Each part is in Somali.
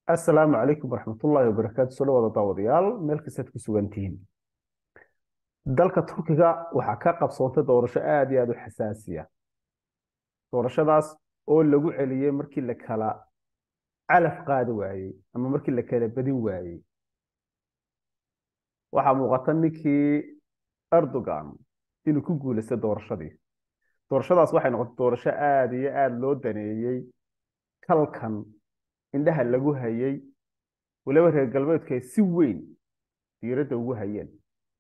asalaamu calaykum waraxmatullaahi wabarakaatu soo dhawaada daawadayaal meel kastaad ku sugan tihiin dalka turkiga waxaa ka qabsoontay doorasho aad iyo aad u xasaasiya doorashadaas oo lagu celiyey markii la kala calaf qaadi waayey ama markii la kala badin waayey waxaa muuqata ninkii erdogan inuu ku guulaystay doorashadii doorashadaas waxay noqotay doorasho aad iyo aad loo daneeyey kalkan indhaha lagu hayay waliba reer galbeedku ay si weyn diiradda ugu hayeen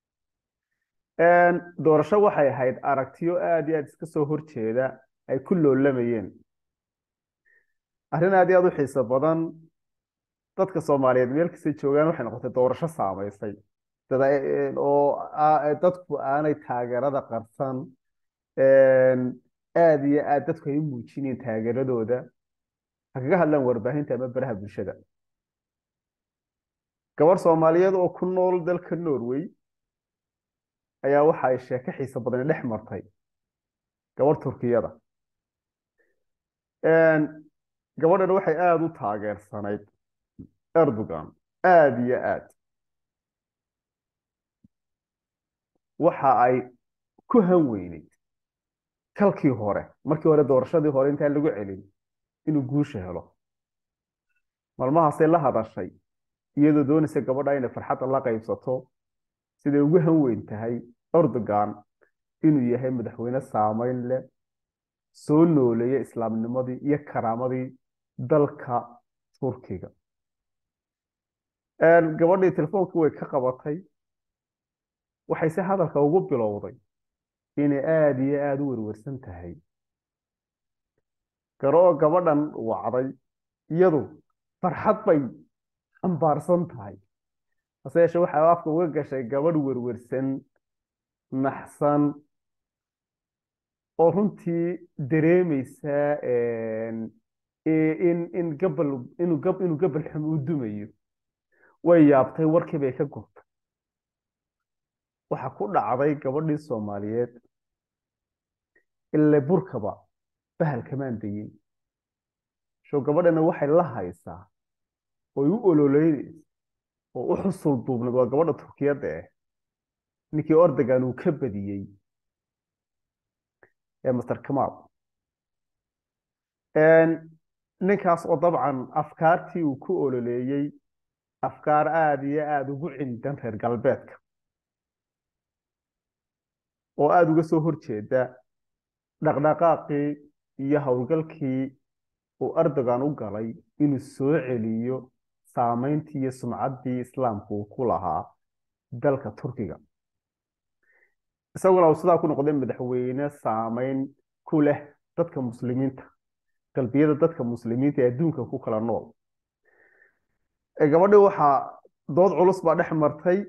doorasho waxay ahayd aragtiyo aad iyo aad iska soo horjeeda ay ku loolamayeen arrin aad iyo aad u xiiso badan dadka soomaaliyeed meel kastay joogaan waxay noqotay doorasho saamaysay oo dadku aanay taageerada qarsan aad iyo aad dadku ay u muujinayeen taageeradooda ha kaga hadlaan warbaahinta ama baraha bulshada gabar soomaaliyeed oo ku nool dalka norway ayaa waxa ay sheeko xiiso badani dhex martay gabar turkiyada gabadhan waxay aada u taageersanayd erdogan aada iyo aad waxa ay ku han weyneyd kalkii hore markii hore doorashadii hore intaan lagu celin inuu guusha helo maalmahaasay la hadashay iyadoo doonaysa gabadha inay farxadda la qaybsato siday ugu han weyn tahay erdogan inuu yahay madaxweyne saameyn leh soo nooleeya islaamnimadii iyo karaamadii dalka turkiga gabadhii telefoonka way ka qabatay waxayse hadalka ugu bilowday inay aada iyo aada u werwersan tahay garoo gabadhan wacday iyadu farxad bay ambaarsan tahay hase yeeshee waxay afka uga gashay gabadh werwersan naxsan oo runtii dareemaysa in in gabal inuu gab inuu gabal xum u dumayo way yaabtay warkii bay ka gurtay waxa ku dhacday gabadhii soomaaliyeed ile burkaba bahal kamaan dayin sho gabadhana waxay la haysaa oy u ololeynaysa oo u xusul duubnad waa gabadha turkiyadda ah ninkii ordogan uu ka badiyey ee master kamaal ninkaas oo dabcan afkaartii uu ku ololeeyey afkaar aada iyo aada ugu cindan reer galbeedka oo aada uga soo horjeeda dhaqdhaqaaqii iyo howlgalkii uu erdogan u galay inuu soo celiyo saameyntii iyo sumcaddii islaamku uu ku lahaa dalka turkiga isaguna uu sidaa ku noqday madaxweyne saameyn ku leh dadka muslimiinta qalbiyada dadka muslimiinta ee adduunka ku kala nool gabadhii waxaa dood culus baa dhex martay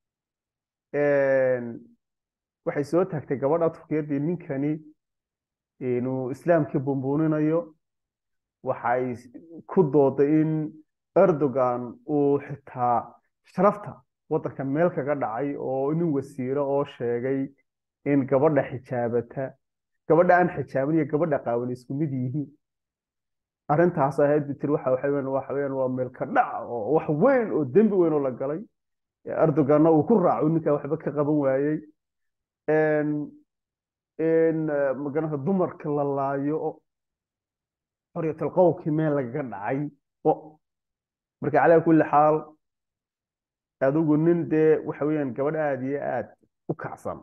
waxay soo taagtay gabadha turkiyaddii ninkani inuu islaamkii bumbuuninayo waxay ku dooday in erdogan uu xitaa sharafta waddanka meel kaga dhacay oo nin wasiiro oo sheegay in gabadha xijaabata gabadha aan xijaaban iyo gabadha qaawan isku mid yihiin arrintaas ahayd bitir waxa waxaweyaan waxa weeyaan waa meel ka dhac oo wax weyn oo dembi weyn oo la galay erdoganna uu ku raaco ninkaa waxba ka qaban waayey in maganata dumarka la laayo oo xoryatul qowlkii meel lagaga dhacay oo marka calaa kulli xaal adigu nin dee waxa weeyaan gabadh aada iyo aad u kacsan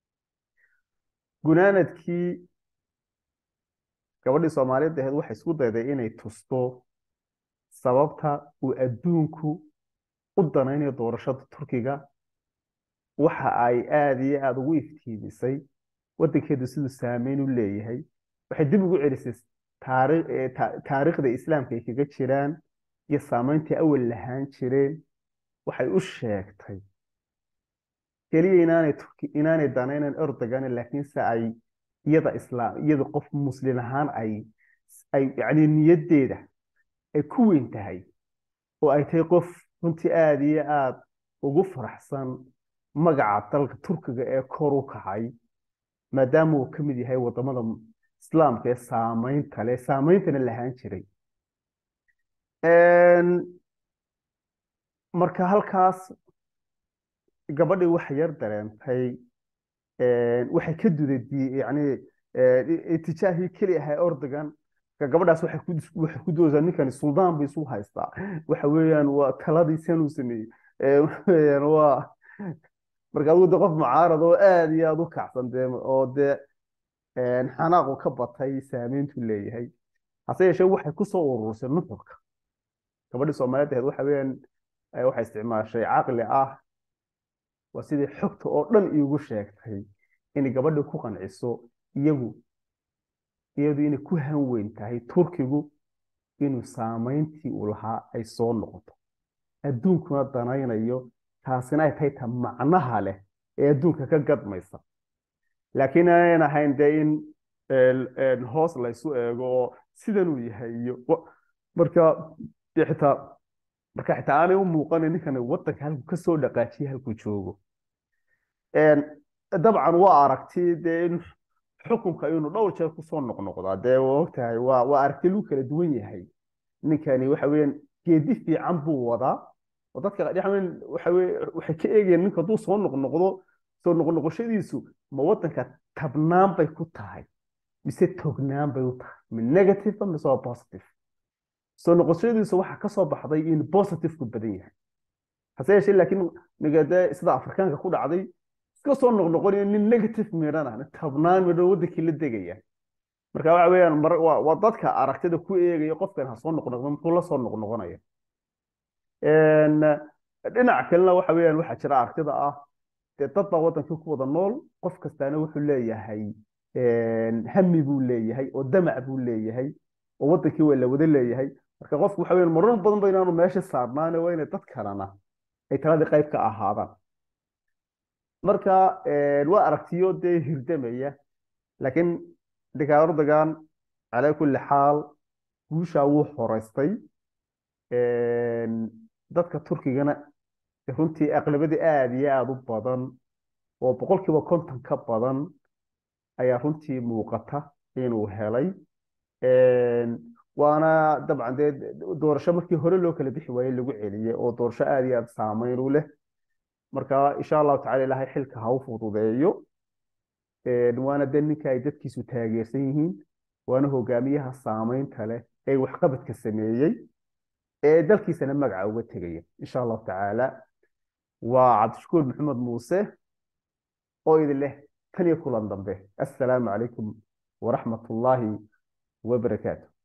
gunaanadkii gabadhii soomaaliyeed ahayd waxay isku dayday inay tusto sababta uu adduunku u danaynayo doorashada turkiga waxa ay aada iyo aada ugu iftiimisay waddankeedu siduu saameyn u leeyahay waxay dib ugu celisay taariikhda islaamka ay kaga jiraan iyo saameyntii awal lahaan jireen waxay u sheegtay keliya inaanay inaanay danaynan erdogan laakiinse ay iyada islaam iyada qof muslin ahaan ay ay yacni niyaddeeda ay ku weyn tahay oo ay tahay qof runtii aada iyo aada ugu faraxsan magaca dalka turkiga ee kor u kacay maadaama uu ka mid yahay waddamada islaamka ee saameynta leh saameyntana lahaan jiray marka halkaas gabadhii wax yar dareentay waxay ka duday yani itijaahii keli ahaa ordogan gabadhaas waxay ku waxay ku doodaysaa ninkani suldaan bay isu haystaa waxa weeyaan waa taladii sanuu sameeyey weeyaan waa marka adigu de qof mucaarad oo aad iyo aad u kacsan dee oo dee xanaaqu ka batay saameyntu leeyahay hase yeeshee waxay kusoo urursay nuxurka gabadhii soomaaliyeed ahayd waxa weeyaan waxay isticmaashay caqli ah waa sidii xogta oo dhan iigu sheegtay inay gabadhii ku qanciso iyagu iyadu inay ku hanweyn tahay turkigu inuu saameyntii uu lahaa ay soo noqoto adduunkuna danaynayo taasina ay tahay ta macnaha leh ee adduunka ka gadmaysa laakiin aanan ahayn dee in hoos laysu eego oo sidanuu yahay iyo marka dee xitaa marka xitaa aanay u muuqanin ninkani waddanka halku ka soo dhaqaajiya halkuu joogo dabcan waa aragti dee in xukunka inuu dhowr jeer kusoo noqnoqdaa dee waa ogtahay waa waa aragti lagu kala duwan yahay ninkani waxa weeyaan geedi fiican buu wadaa oo dadka waxa weye waxay ka eegayaan ninka hadduu soo noqnoqdo soo noqnoqoshadiisu ma waddanka tabnaan bay ku tahay mise tognaan bay u tahay ma negative mise waa positive soo noqoshadiisu waxaa kasoo baxday in positive ku badan yahay hase yeeshee laakiin nigade sida afrikaanka ku dhacday iska soo noqnoqonaya nin negative midhan ah tabnaan midhan waddankii la degaya marka waxa weeyaan waa dadka aragtida ku eegaya qofkan ha soo noqnoqdo muxuu la soo noqnoqonaya dhinac kalena waxa weeyaan waxaa jira aragtida ah dee dad baa waddankii ku wada nool qof kastaana wuxuu leeyahay hami buu leeyahay oo damac buu leeyahay oo waddankii waa la wada leeyahay marka qofku waxa weeyaan marar badan ba inaanu meesha saarnaane waa inay dad kalena ay taladii qayb ka ahaadaan marka waa aragtiyo dee hirdamaya laakiin ninkaa erdogan calaa kulli xaal guushaa wuu horeystay dadka turkigana runtii aqlabadii aada iyo aada u badan oo boqolkiiba konton ka badan ayaa runtii muuqata inuu helay waana dabcan dee doorasho markii hore loo kala bixi waayey lagu celiyey oo doorasho aada iyo aada saameyn u leh marka insha allahu tacala ilaahay xilka ha u fududeeyo waana dee ninka ay dadkiisu taageersan yihiin waana hogaamiyaha saameynta leh ee waxqabadka sameeyey ee dalkiisana magaca uga tegaya insha allahu tacaala waa cabdishakuur maxamed muuse oo idin leh tan iyo kulan dambe assalaamu calaykum waraxmat ullaahi wabarakaatu